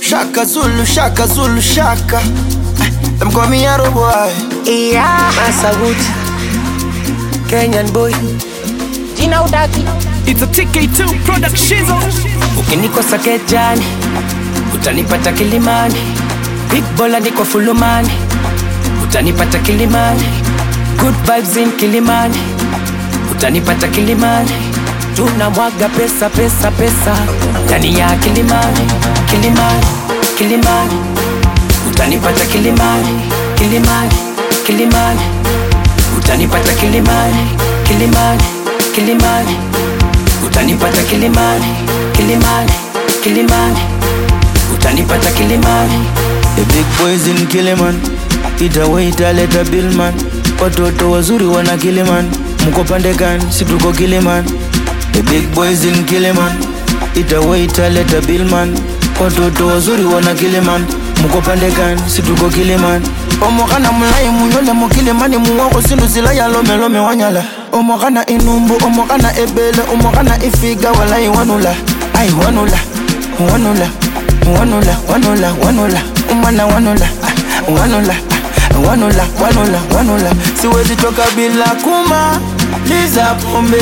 shaka Zulu shaka Zulu shaka. Eh, Them call me Arrow boy. Yeah. Massa Wood, Kenyan boy. Jina udaki. It's a TK2 production. Ukinikosa kejani, utanipata Kilimani. Big bola niko fulumani, utanipata Kilimani. Good vibes in Kilimani, utanipata Kilimani. Tunamwaga pesa pesa pesa ndani ya Kilimani, Kilimani, Kilimani. Utanipata Kilimani, Kilimani, Kilimani. Utanipata Kilimani, Kilimani, Kilimani. Utanipata Kilimani, Kilimani, Kilimani. Utanipata Kilimani. The big boys in Kiliman. Ita waita leta billman. Watoto wazuri wana Kiliman. Mko pande gani? Si tuko Kiliman. The big boys in Kiliman. Ita waita leta billman. Watoto wazuri wana Kiliman. Mko pande gani? Si tuko Kiliman. omokana mulai munyole mukilimani muwoko sindu sila ya lomelome wanyala omokana inumbu omokana ebele omokana ifiga walai wanula ai wanula wanula wanula wanula wanula umana wanula ah, wanula ah, wanula wanula wanula siwezi toka bila kuma liza pombe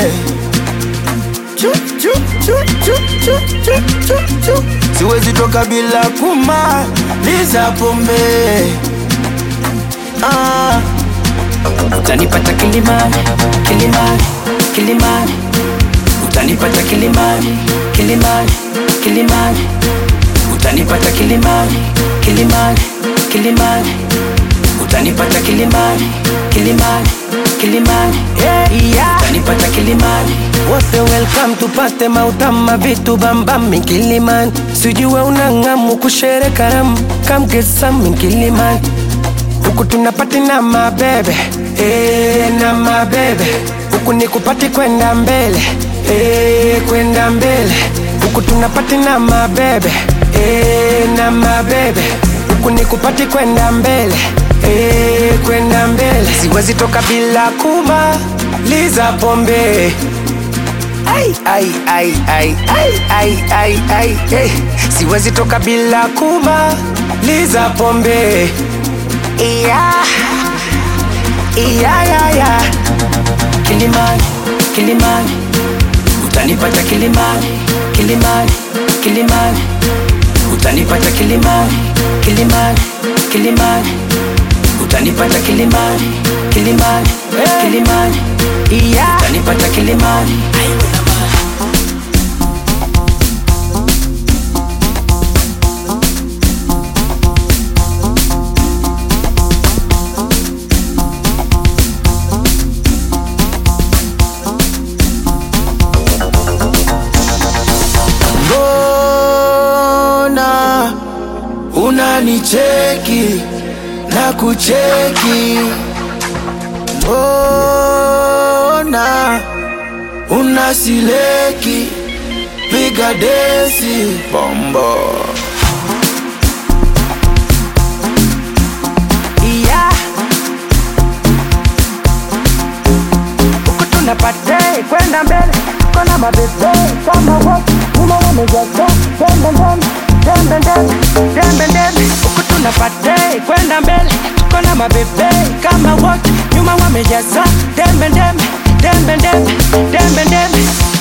Chu, chu, chu, chu, chu, chu, chu, chu. siwezi toka bila kuma liza pombe ah. Utanipata Kilimani, Kilimani, Kilimani. Utanipata Kilimani, Kilimani, Kilimani. Utanipata Kilimani, Kilimani, Kilimani. Utanipata Kilimani, Kilimani, Kilimani. Yeah. Utanipata Kilimani. Wote welcome tupate mautama vitu bambam Kilimani. Sijue unang'amu kushere karamu, come get some Kilimani. Huku tunapati na mabebe eh, na mabebe huku ni kupati kwenda mbele eh, kwenda mbele huku tunapati na mabebe eh, na mabebe huku ni kupati kwenda mbele eh, kwenda mbele siwezi toka bila kumaliza pombe ai, ai, ai, ai, ai, ai, ai, ai, hey. siwezi toka bila kumaliza pombe Yeah. Yeah, yeah, yeah. Kilimani, Kilimani, utanipata Kilimani, Kilimani, Kilimani, utanipata Kilimani, Kilimani, Kilimani, utanipata Kilimani, Kilimani, Kilimani, Yeah. utanipata Kilimani. mbona unanicheki na kucheki mbona unasileki piga desi bombo Yeah. Huku tunapate kwenda mbele kona mabebe kama wote nyuma wamejaza dembe ndembe dembe ndembe dembe ndembe huku tunapate kwenda mbele kona mabebe kama wote nyuma wamejaza dembe ndembe dembe ndembe dembe ndembe